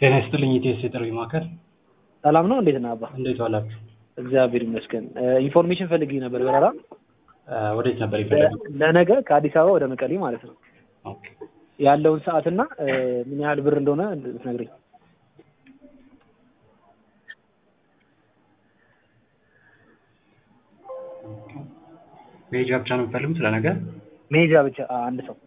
ጤና ይስጥልኝ ኢቲኤስ የጥሪ ማዕከል ሰላም ነው። እንዴት ነህ አባ? እንዴት ዋላችሁ? እግዚአብሔር ይመስገን። ኢንፎርሜሽን ፈልጌ ነበር በረራ እ ወዴት ነበር የፈለጉት? ለነገ ከአዲስ አበባ ወደ መቀሌ ማለት ነው። ኦኬ ያለውን ሰዓትና እ ምን ያህል ብር እንደሆነ ብትነግረኝ። መሄጃ ብቻ ነው የምትፈልጉት ለነገ? መሄጃ ብቻ አ- አንድ ሰው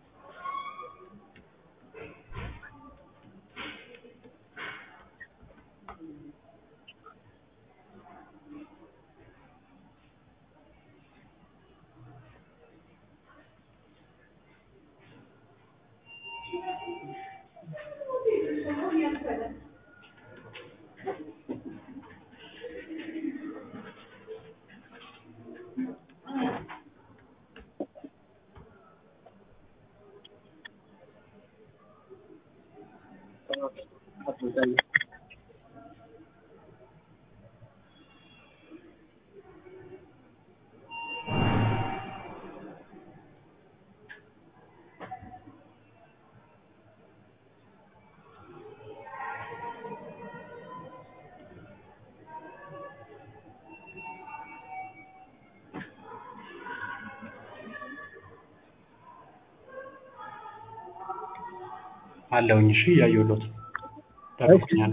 አለውኝ። እሺ እያየሁሎት ጠብቁኛል።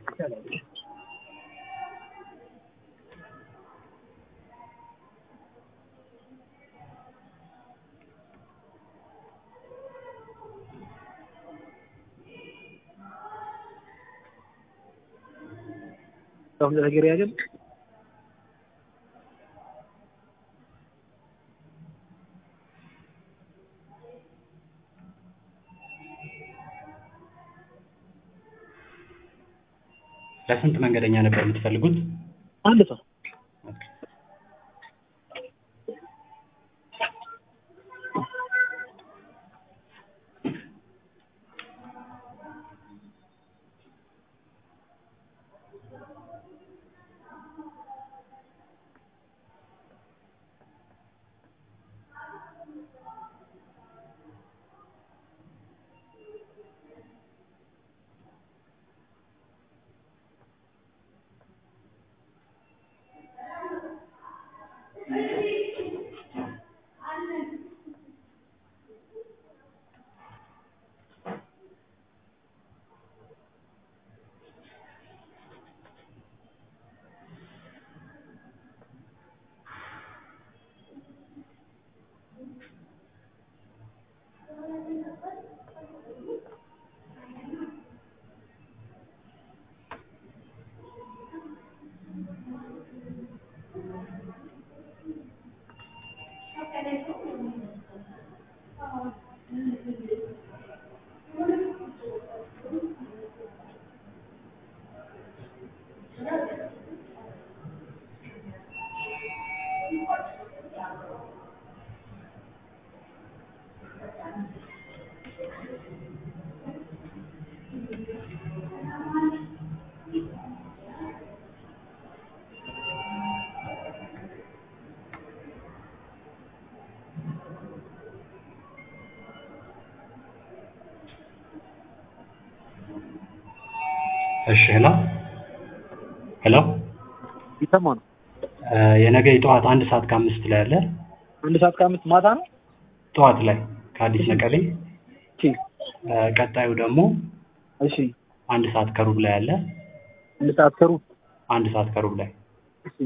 አሁን ነገር ያገል ለስንት መንገደኛ ነበር የምትፈልጉት? አንድ ሰው ኦኬ። እሺ ሄሎ ሄሎ ይሰማ ነው። እ የነገ የጠዋት አንድ ሰዓት ከአምስት ላይ አለ። አንድ ሰዓት ከአምስት ማታ ነው። ጠዋት ላይ ከአዲስ መቀሌ። እሺ እ ቀጣዩ ደግሞ እሺ አንድ ሰዓት ከሩብ ላይ አለ። አንድ ሰዓት ከሩብ አንድ ሰዓት ከሩብ ላይ እሺ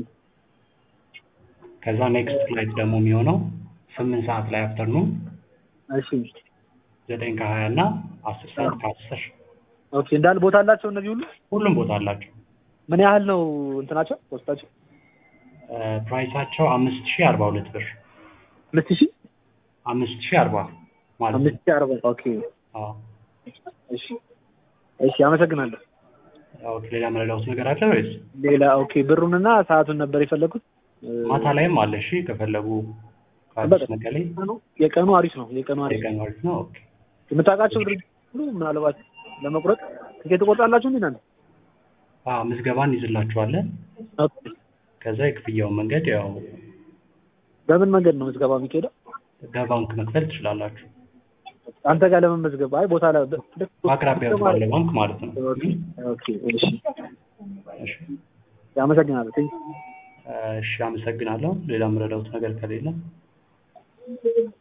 ከዛ ኔክስት ፍላይት ደግሞ የሚሆነው ስምንት ሰዓት ላይ አፍተርኑን እሺ ዘጠኝ ከሀያ እና አስር ሰዓት ከአስር ኦኬ እንዳለ ቦታ አላቸው እነዚህ ሁሉ ሁሉም ቦታ አላቸው። ምን ያህል ነው እንትናቸው ወስዳቸው እ ፕራይሳቸው አምስት ሺህ አርባ ሁለት ብር አምስት ሺህ አምስት ሺህ አርባ ማለት ነው። አምስት ሺህ አርባ ኦኬ አዎ። እሺ እሺ አመሰግናለሁ ኦኬ ሌላ መረዳሁት ነገር አለ ወይስ? ሌላ ኦኬ ብሩንና ሰዓቱን ነበር የፈለኩት እ ማታ ላይም አለ። እሺ ከፈለጉ ከአዲስ መቀሌ የቀኑ የቀኑ አሪፍ ነው የቀኑ አሪፍ የቀን አሪፍ ነው። ኦኬ የምታውቃቸው ድርጅት ሁሉ ምናልባት ለመቁረጥ ትኬት ትቆርጣላችሁ እንዴ እናንተ አዎ ምዝገባን ይዝላችኋለን። ኦኬ ከዛ የክፍያውን መንገድ ያው በምን መንገድ ነው ምዝገባ የሚካሄደው? በባንክ መክፈል ትችላላችሁ። አንተ ጋር ለመመዝገብ አይ ቦታ ላ- ልክ- በአቅራቢያው ባለ ባንክ ማለት ነው። ኦኬ ኦኬ እሺ እሺ አመሰግናለሁ ቴንክ እሺ፣ አመሰግናለሁ። ሌላ የምረዳውት ነገር ከሌለ